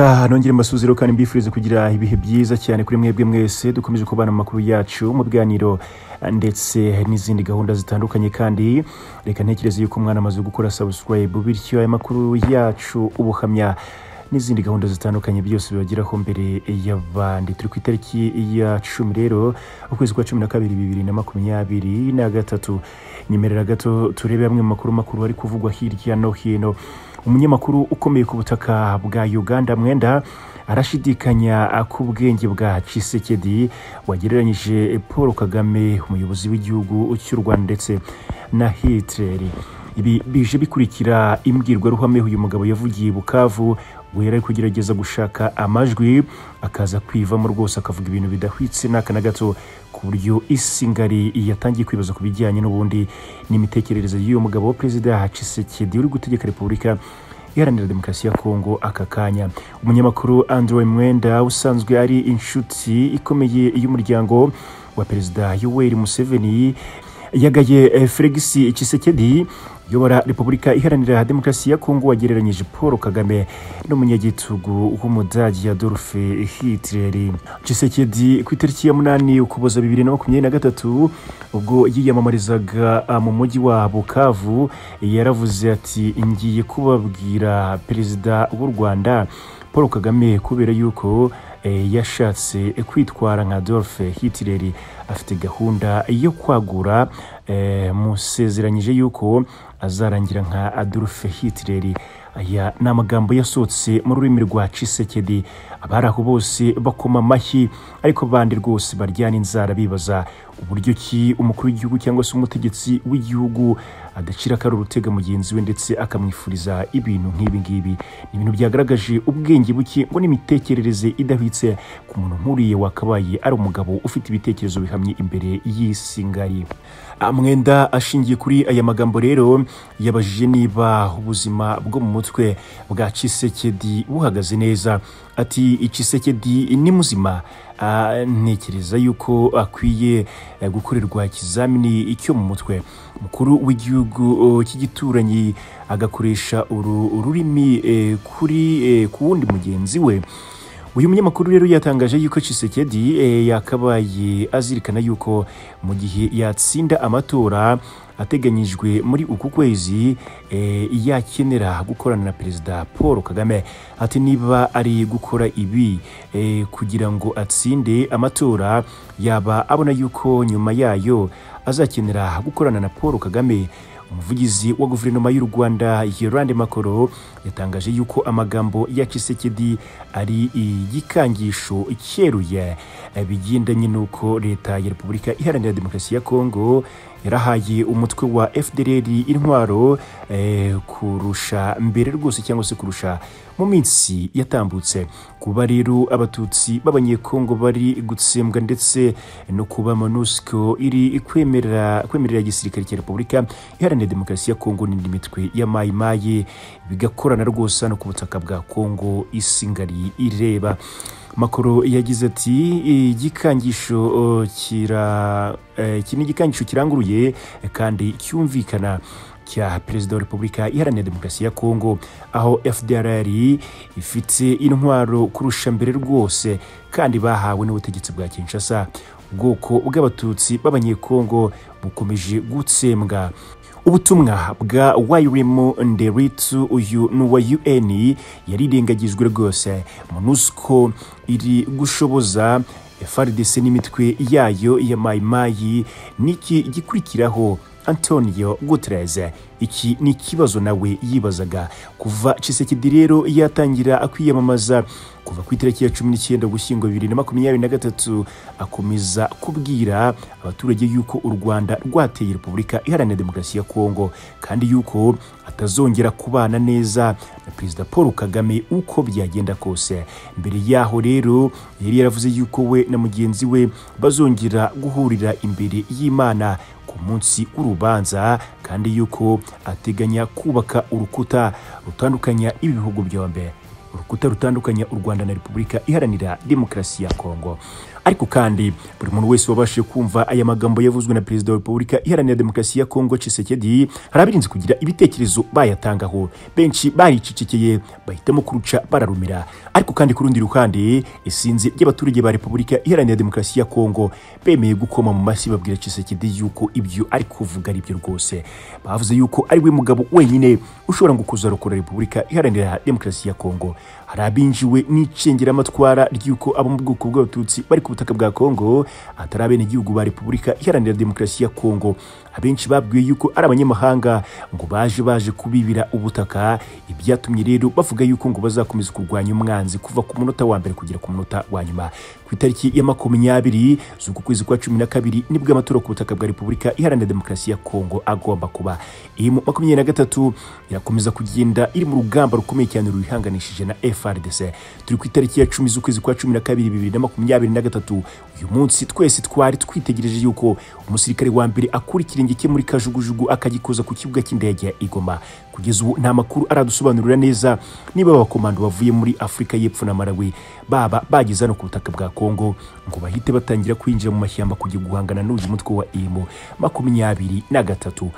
nongere mbasuziro kandi mbifurize kugira ibihe byiza cyane kuri mwebwe mwese dukomeje kubana mu makuru yacu mu biganiro ndetse n'izindi gahunda zitandukanye kandi reka ntekereze yuko umwana amaze gukora subscribe bityo aya makuru yacu ubuhamya n'izindi gahunda zitandukanye byose bibageraho mbere y'abandi turi ku itariki ya cumi rero ukwezi kwa cumi na kabiri bibiri na makumyabiri na gatatu nyemerera gato turebe amwe mu makuru makuru ari kuvugwa hirya no hino umunyamakuru ukomeye ku butaka bwa uganda mwenda arashidikanya ku bwenge bwa cisekedi wagereranyije paul kagame umuyobozi w'igihugu cy'u rwanda ndetse na hitler ibi bije bikurikira imbwirwaruhame uyu mugabo yavugiye i bukavu we yari ari kugerageza gushaka amajwi akaza kwivamo rwose akavuga ibintu bidahwitse n'aka na gato ku buryo isi ngari yatangiye kwibaza ku bijyanye n'ubundi n'imitekerereze y'uyu mugabo perezida Tshisekedi uri gutegeka repubulika iharanira demokarasi ya kongo aka kanya umunyamakuru andrew mwenda usanzwe ari inshuti ikomeye y'umuryango wa perezida yoweri museveni yagaye felix Tshisekedi uyobora repubulika iharanira demokarasi ya kongo wagereranyije paul kagame n'umunyagitugu w'umudage adolphe hitler Tshisekedi ku itariki ya munani ukuboza bibiri na makumyabiri na gatatu ubwo yiyamamarizaga mu mujyi wa bukavu yaravuze ati ngiye kubabwira perezida w'u rwanda paul kagame kubera yuko yashatse kwitwara nka Adolphe Hitler afite gahunda yo kwagura musezeranyije yuko azarangira nka Adolphe Hitler aya ni amagambo yasohotse mu rurimi rwa Tshisekedi abari aho bose bakoma amashyi ariko abandi rwose baryana inzara bibaza uburyo ki umukuru w'igihugu cyangwa se umutegetsi w'igihugu adacira akari urutega mugenzi we ndetse akamwifuriza ibintu nk'ibi ngibi ni ibintu byagaragaje ubwenge buke ngo n'imitekerereze idahwitse ku muntu nk'uriya wakabaye ari umugabo ufite ibitekerezo bihamye imbere y'isi ngari mwenda ashingiye kuri aya magambo rero yabajije niba ubuzima bwo mu mutwe bwa Tshisekedi buhagaze neza ati Tshisekedi ni muzima ntekereza yuko akwiye gukorerwa ikizamini cyo mu mutwe umukuru w'igihugu cy'igituranyi agakoresha uru rurimi kuri ku wundi mugenzi we uyu munyamakuru rero yatangaje yuko Tshisekedi yakabaye azirikana yuko mu gihe yatsinda amatora ateganyijwe muri uku kwezi yakenera gukorana na perezida paul kagame ati niba ari gukora ibi kugira ngo atsinde amatora yaba abona yuko nyuma yayo azakenera gukorana na paul kagame umuvugizi wa guverinoma y'u rwanda yolande makoro yatangaje yuko amagambo ya kisekedi ari igikangisho cyeruye bigendanye n'uko leta ya repubulika iharanira demokarasi ya kongo yarahaye umutwe wa fdr intwaro eh, kurusha mbere rwose cyangwa se kurusha mu minsi yatambutse kuba rero abatutsi b'abanyekongo bari gutsembwa ndetse no kuba monusco iri kwemerera kwemerera igisirikare cya repubulika iharanira demokarasi ya kongo n'indi mitwe ya mayimayi bigakorana rwose no ku butaka bwa kongo isi ngari ireba makuru yagize ati igikangisho kira iki ni igikangisho kiranguruye kandi cyumvikana cya perezida wa repubulika iharanira demokarasi ya kongo aho fdrr ifite intwaro kurusha mbere rwose kandi bahawe n'ubutegetsi bwa kinshasa ubwoko bw'abatutsi b'abanyekongo bukomeje gutsembwa ubutumwa bwa wayirimu nderitsu uyu ni uwa un yarirengagijwe rwose monusco iri gushoboza frdc n'imitwe yayo ya mayimayi niki gikurikiraho antonio guterres iki ni ikibazo nawe yibazaga kuva cisekedi rero yatangira kwiyamamaza kuva ku itariki ya cumi n'icyenda gushyingo bibiri na makumyabiri na gatatu akomeza kubwira abaturage yuko u rwanda rwateye repubulika iharanira demokarasi ya kongo kandi yuko atazongera kubana neza na perezida paul kagame uko byagenda kose mbere yaho rero yari yaravuze yuko we na mugenzi we bazongera guhurira imbere y'imana ku munsi w'urubanza kandi yuko ateganya kubaka urukuta rutandukanya ibihugu byombi urukuta rutandukanya u rwanda na repubulika iharanira demokarasi ya kongo ariko kandi buri muntu wese wabashije kumva aya magambo yavuzwe na perezida wa repubulika iharanira demokarasi ya kongo Tshisekedi hari abirinze kugira ibitekerezo bayatangaho benshi baricecekeye bahitamo kuruca bararumira ariko kandi ku rundi ruhande isinzi ry'abaturage ba repubulika iharanira demokarasi ya kongo bemeye gukoma mu mashyi babwira Tshisekedi yuko ibyo ari kuvuga ari byo rwose bavuze yuko ari we mugabo wenyine ushobora ngo kuzarokora repubulika iharanira demokarasi ya kongo hari abinjiwe n'icengeramatwara ry'uko abo mu bwoko bw'abatutsi bari ku butaka bwa kongo atari abenegihugu ba repubulika iharanira demokarasi ya kongo abenshi babwiwe yuko ari abanyamahanga ngo baje baje kubibira ubutaka ibyatumye rero bavuga yuko ngo bazakomeza kurwanya umwanzi kuva ku munota wa mbere kugera ku munota wa nyuma ku itariki ya makumyabiri z'uku kwezi kwa cumi na kabiri nibwo amatora ku butaka bwa repubulika iharanira demokarasi ya kongo agomba kuba iyi makumyabiri na gatatu irakomeza kugenda iri mu rugamba rukomeye cyane ruyihanganishije na FRDC turi ku itariki ya cumi z'ukwezi kwa cumi na kabiri bibiri na makumyabiri na gatatu uyu munsi twese twari twitegereje yuko umusirikare wa mbere akura ikirenge cye muri kajugujugu akagikoza ku kibuga cy'indege ya Igoma kugeza ubu nta makuru aradusobanurira neza niba abakomando bavuye muri Afurika y'Epfo na Malawi baba bageze hano ku butaka bwa Kongo ngo bahite batangira kwinjira mu mashyamba kujya guhangana n'uyu mutwe wa IMO makumyabiri na gatatu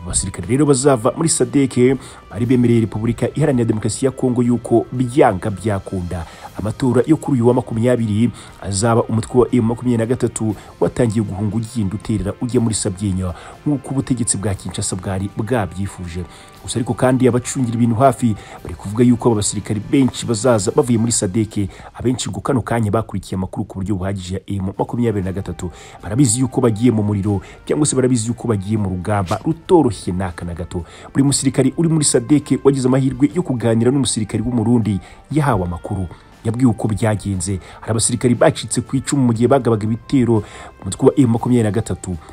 abasirikare rero bazava muri sadeke bari bemereye repubulika iharanira demokarasi ya kongo yuko byanga byakunda amatora yo kuri uyu wa makumyabiri azaba umutwe wa emu makumyabiri na gatatu watangiye guhunga ugenda uterera ujya muri sabyinyo nk'uko ubutegetsi bwa kinshasa bwari bwabyifuje gusa ariko kandi abacungira ibintu hafi bari kuvuga yuko aba basirikare benshi bazaza bavuye muri sadeke abenshi ngo kano kanya bakurikiye amakuru ku buryo buhagije ya emu makumyabiri na gatatu barabizi yuko bagiye mu muriro cyangwa se barabizi yuko bagiye mu rugamba rutoroshye n'aka na gato buri musirikare uri muri sadeke wagize amahirwe yo kuganira n'umusirikare w'umurundi yahawe amakuru yabwiwe uko byagenze hari abasirikari bacitse ku icumu mu gihe bagabaga ibitero umutwe wa M23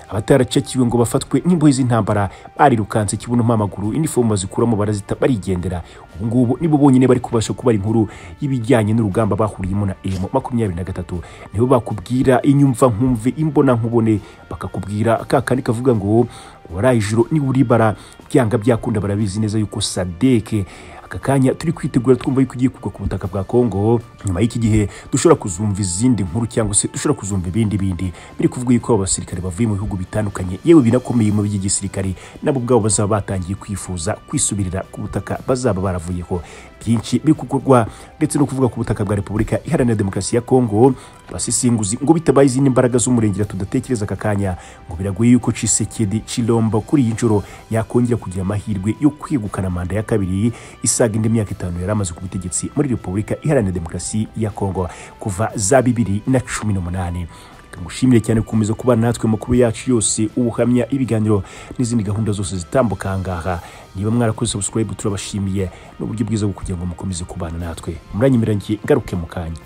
abataracakiwe ngo bafatwe n'imbohe z'intambara barirukanse kibuno mpamaguru inifomu bazikuramo barazita barigendera ubu ngubu nibo bonyine bari kubasha kubara inkuru y'ibijyanye n'urugamba bahuriyemo na M23 nibo bakubwira inyumva nkumve imbona nkubone bakakubwira kakandi kavuga ngo waraye ijoro niba uribara byanga byakunda barabizi neza yuko sadeke aka kanya turi kwitegura twumva yuko ugiye kugwa ku butaka bwa Kongo nyuma y'iki gihe dushobora kuzumva izindi nkuru cyangwa se dushobora kuzumva ibindi bindi biri kuvuga yuko abasirikare bavuye mu bihugu bitandukanye yewe binakomeye mu by'igisirikare nabo ubwabo bazaba batangiye kwifuza kwisubirira ku butaka bazaba baravuyeho byinshi biri gukorwa ndetse no kuvuga ku butaka bwa Repubulika Iharanira Demokarasi ya Kongo abasisinguzi ngo bitabaye izindi mbaraga z'umurengera tudatekereza aka kanya ngo biragoye yuko Tshisekedi Chilombo kuri iyi nshuro yakongera kugira amahirwe yo kwegukana manda ya kabiri isa isaga indi myaka itanu yari amaze ku butegetsi muri repubulika iharanira demokarasi ya kongo kuva za bibiri na cumi n'umunani mushimire cyane gukomeza kuba natwe amakuru yacu yose ubuhamya ibiganiro n'izindi gahunda zose zitambuka ahangaha niba mwarakoze subscribe turabashimiye n'uburyo bwiza bwo kugira ngo mukomeze kubana natwe muranyemeranye ngaruke mu kanya